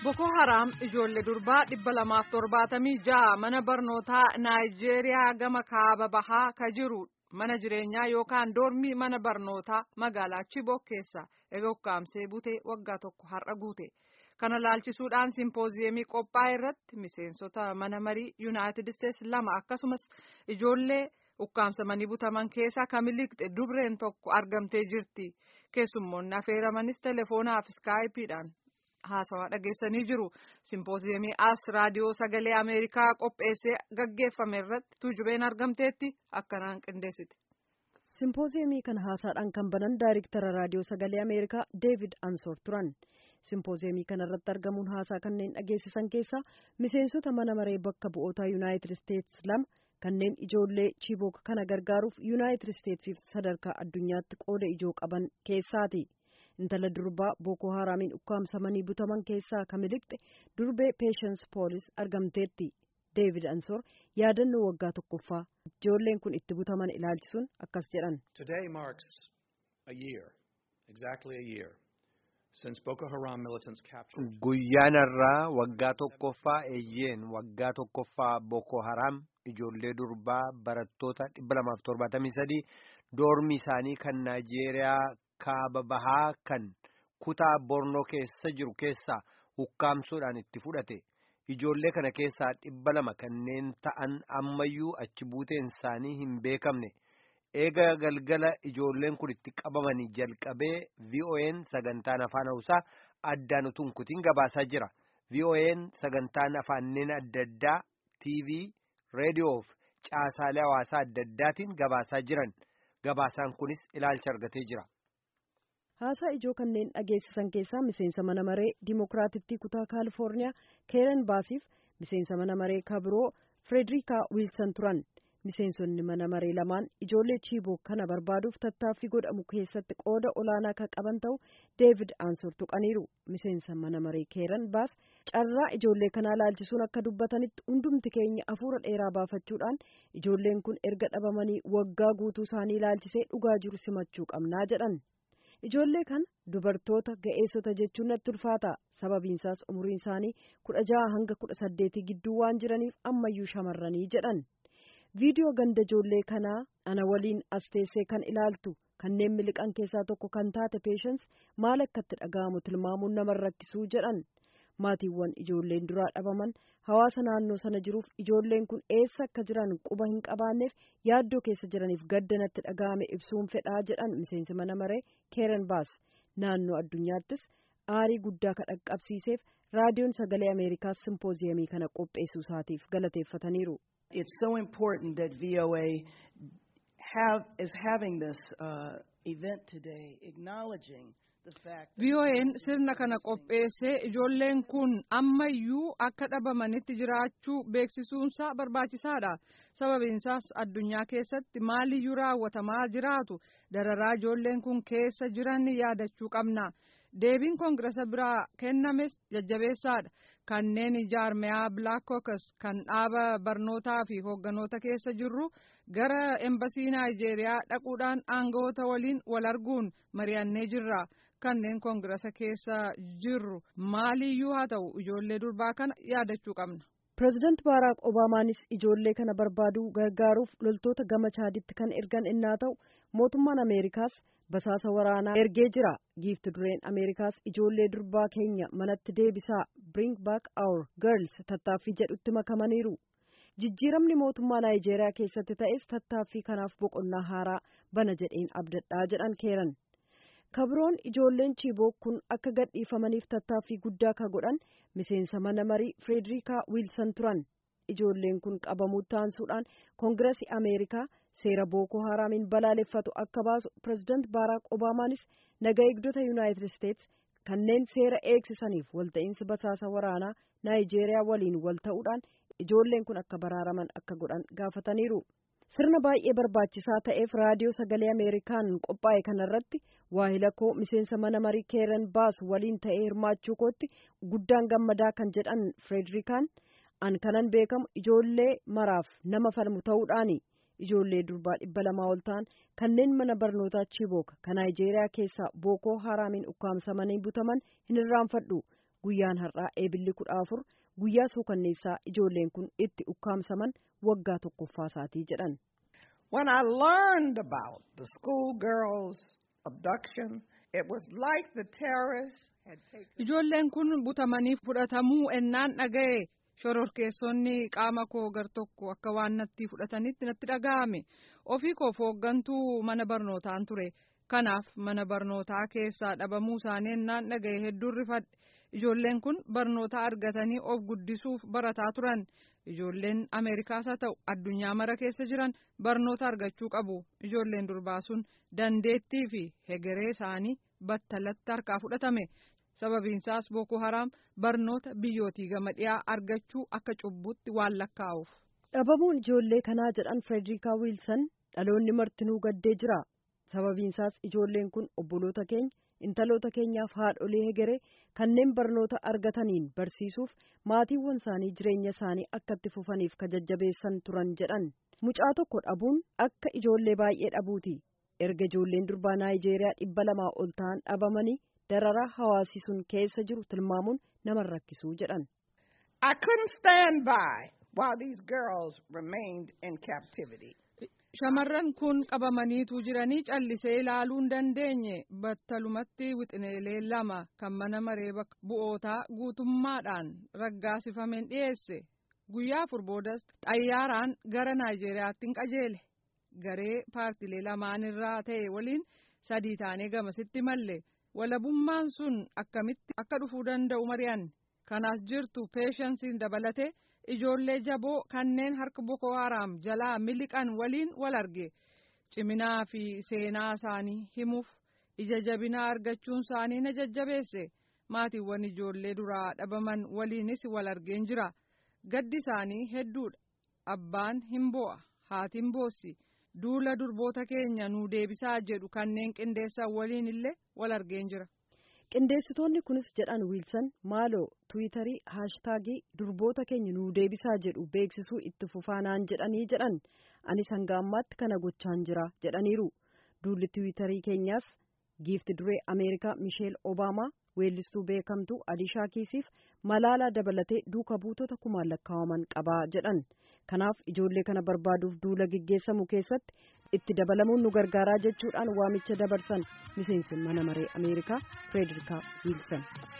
Boko Haram ijoollee durbaa dhibba lamaaf torbaatamii ja'a mana barnootaa Naayijeeriyaa gama kaaba bahaa ka jiru mana jireenyaa yookaan doormii mana barnootaa magaalaa Chibok keessa eega ukkaamsee butee waggaa tokko har'a guute. Kana laalchisuudhaan simpooziyemii qophaa'e irratti miseensota mana marii Yuunaayitid Isteets lama akkasumas ijoollee ukkaamsamanii butaman keessaa kamiliqxe dubreen tokko argamtee jirti. Keessummoonni affeeramanis teleefoonaaf iskaayipiidhaan haasawaa dhageessanii jiru. Simpooziyemii as raadiyoo sagalee Ameerikaa qopheessee gaggeeffame irratti tuujubeen argamteetti akkanaan qindeessite. Simpooziyemii kana haasaadhaan kan banan daayiriktara raadiyoo sagalee Ameerikaa Deevid Ansoor turan. Simpooziyemii kana irratti argamuun haasaa kanneen dhageessisan keessaa miseensota mana maree bakka bu'oota Yuunaayitid Isteets lama kanneen ijoollee Chibok kana gargaaruuf Yuunaayitid Isteetsiif sadarkaa addunyaatti qooda ijoo qaban keessaati. Intala durbaa Booko Haraamiin ukkaamsamanii butaman keessaa kamiliqxe durbee Peeshens Poolis argamteetti. Deevid Ansoor yaadannoo waggaa tokkoffaa ijoolleen kun itti butaman ilaalchisuun akkas jedhan. Today marks a year, exactly a year, since Boko Haram militants captured. Guyyaan irraa waggaa tokkoffaa eeyyeen waggaa tokkoffaa Boko Haram ijoollee durbaa barattoota 273 doormi isaanii kan Naayijeeriyaa kaaba bahaa kan kutaa Bornoo keessa jiru keessaa ukkaamsuudhaan itti fudhate. Ijoollee kana keessaa dhibba lama kanneen ta'an ammayyuu achi buuteen isaanii hin beekamne. Eega galgala ijoolleen kun itti qabamanii jalqabee VOA'n sagantaan afaan Hausaa addaan utuun kutiin gabaasaa jira. VOA'n sagantaan afaanneen adda addaa TV, reediyoo fi caasaalee hawaasaa adda addaatiin gabaasaa jiran. Gabaasaan kunis ilaalcha argatee jira. Haasaa ijoo kanneen dhageessisan keessaa miseensa mana maree Dimookiraatittii kutaa Kaalifoorniyaa Keeren Baasiif miseensa mana maree kabiroo Frederikaa Wiilsan turan. Miseensonni mana maree lamaan ijoollee Chiibok kana barbaaduuf tattaaffii godhamu keessatti qooda olaanaa kan qaban ta'u Deevid Aansor tuqaniiru. Miseensa mana maree Keeren Baas carraa ijoollee kanaa laalchisuun akka dubbatanitti hundumti keenya hafuura dheeraa baafachuudhaan ijoolleen kun erga dhabamanii waggaa guutuu isaanii laalchisee dhugaa jiru simachuu qabnaa jedhan. Ijoollee kana dubartoota ga'eessota jechuun natti ulfaata. Sababiinsaas umuriin isaanii kudha jaha hanga kudha saddeetii gidduu waan jiraniif ammayyuu shamarranii jedhan. Viidiyoo ganda ijoollee kanaa ana waliin as teessee kan ilaaltu kanneen miliqan keessaa tokko kan taate peeshens maal akka itti dhaga'amu tilmaamuun nama rakkisuu jedhan. Maatiiwwan ijoolleen duraa dhabaman hawaasa naannoo sana jiruuf ijoolleen kun eessa akka jiran quba hin qabaanneef yaaddoo keessa jiraniif gadda natti dhaga'ame ibsuun fedhaa jedhan miseensi mana maree keeren baas naannoo addunyaattis aarii guddaa ka dhaqqabsiiseef raadiyoon sagalee ameerikaas simpooziyamii kana qopheessuu isaatiif galateeffataniiru. It's so important that VOA have is having this uh, event today acknowledging VOA'n sirna kana qopheessee ijoolleen kun ammayyuu akka dhabamanitti jiraachuu beeksisuunsaa barbaachisaadha. Sababiinsaas addunyaa keessatti maaliyyuu raawwatamaa jiraatu dararaa ijoolleen kun keessa jiran yaadachuu qabna. Deebiin koongirasa biraa kennames jajjabeessaadha. Kanneen jaarmiyaa Black Caucus kan dhaaba barnootaa fi hoogganoota keessa jirru gara embasii Naayijeeriyaa dhaquudhaan aangawoota waliin wal arguun mari'annee jirra. kanneen koongirasa keessa jirru maaliyyuu haa ta'u ijoollee durbaa kana yaadachuu qabna. Pireezidaant Baaraak Obaamaanis ijoollee kana barbaaduu gargaaruuf loltoota gama chaaditti kan ergan innaa ta'u mootummaan Ameerikaas basaasa waraanaa ergee jira. Giifti dureen Ameerikaas ijoollee durbaa keenya manatti deebisaa Bring Back Our Girls tattaaffii jedhutti makamaniiru. Jijjiiramni mootummaa Naayijeeriyaa keessatti ta'es tattaaffii kanaaf boqonnaa haaraa bana jedheen abdadhaa jedhan keeran. kabroon ijoolleen chiiboo kun akka gadhiifamaniif tattaaffii guddaa ka godhan miseensa mana marii Frederikaa Wiilsan turan ijoolleen kun qabamuu taansuudhaan koongirasi Ameerikaa seera Booko Haraamiin balaaleffatu akka baasu pireezidaant Baaraak Obaamaanis naga eegdota Yuunaayitid Isteets kanneen seera eegsisaniif walta'iinsi basaasa waraanaa Naayijeeriyaa waliin wal ta'uudhaan ijoolleen kun akka baraaraman akka godhan gaafataniiru. sirna baay'ee barbaachisaa ta'eef raadiyoo sagalee ameerikaan qophaa'e kanarratti waahila koo miseensa mana marii keeren baas waliin ta'ee hirmaachuu kootti guddaan gammadaa kan jedhan Frederikaan an kanan beekamu ijoollee maraaf nama falmu ta'uudhaani ijoollee durbaa dhibba lamaa ol ta'an kanneen mana barnootaa Chibok kan Naayijeeriyaa keessaa Bookoo Haraamiin ukkaamsamanii butaman hin irraanfadhu guyyaan har'aa eebilli kudha afur guyyaa suukanneessaa ijoolleen kun itti ukkaamsaman waggaa tokkoffaa isaatii jedhan. When I learned about the schoolgirls' abduction, it was like the terrorists had taken. Ijoolleen kun butamanii fudhatamuu ennaan dhaga'e shororkeessonni qaama koo gar tokko akka waan natti fudhatanitti natti dhaga'ame ofii koof hooggantuu mana barnootaan ture kanaaf mana barnootaa keessaa dhabamuu isaanii ennaan dhaga'e hedduun rifadhe ijoolleen kun barnoota argatanii of guddisuuf barataa turan ijoolleen ameerikaas haa ta'u addunyaa mara keessa jiran barnoota argachuu qabu ijoolleen durbaa sun dandeettii fi hegeree isaanii battalatti harkaa fudhatame sababiinsaas booko haraam barnoota biyyootii gama dhiyaa argachuu akka cubbutti waan lakkaa'uuf. dhabamuun ijoollee kanaa jedhan Frederikaa Wiilsan dhaloonni martinuu gaddee jira sababiinsaas ijoolleen kun obboloota keenya intaloota keenyaaf haadholee hegeree kanneen barnoota argataniin barsiisuuf maatiiwwan isaanii jireenya isaanii akka itti fufaniif kajajjabeessan turan jedhan mucaa tokko dhabuun akka ijoollee baay'ee dhabuuti erga ijoolleen durbaa naayijeeriyaa dhibba lamaa ol ta'an dhabamanii dararaa hawaasii sun keessa jiru tilmaamuun nama rakkisuu jedhan. I couldn't stand by while these girls remained in captivity. Shamarran kun qabamaniitu jiranii callisee ilaaluu hin dandeenye battalumatti wixineelee lama kan mana maree bakka bu'ootaa guutummaadhaan raggaasifameen dhiyeesse guyyaa afur boodas xayyaaraan gara Naayijeeriyaatti hin qajeele garee paartilee lamaan irraa ta'e waliin sadii taanee gamasitti malle walabummaan sun akkamitti akka dhufuu danda'u mari'anne kanaas jirtu peeshansiin dabalate. ijoollee jaboo kanneen harka boko haraam jalaa miliqan waliin wal arge ciminaa fi seenaa isaanii himuuf ija jabinaa argachuun isaanii na jajjabeesse maatiiwwan ijoollee duraa dhabaman waliinis wal argeen jira gaddi isaanii hedduudha abbaan hin bo'a haati hin boossi duula durboota keenya nuu deebisaa jedhu kanneen qindeessan waliin illee wal argeen jira. qindeessitoonni kunis jedhan wiilsan maaloo tiwiitarii haashtaagii durboota keenya nuu deebisaa jedhu beeksisuu itti fufaanaan jedhanii jedhan anis hanga ammaatti kana gochaan jira jedhaniiru duulli tiwiitarii keenyaas giifti duree ameerikaa misheel obaamaa weellistuu beekamtuu alishaa kiisiif malaalaa dabalatee duuka buutota kumaan lakkaa'aman qabaa jedhan kanaaf ijoollee kana barbaaduuf duula gaggeessamu keessatti itti dabalamuun nu gargaaraa jechuudhaan waamicha dabarsan miseensi mana maree ameerikaa Frederikaa Wiilsan.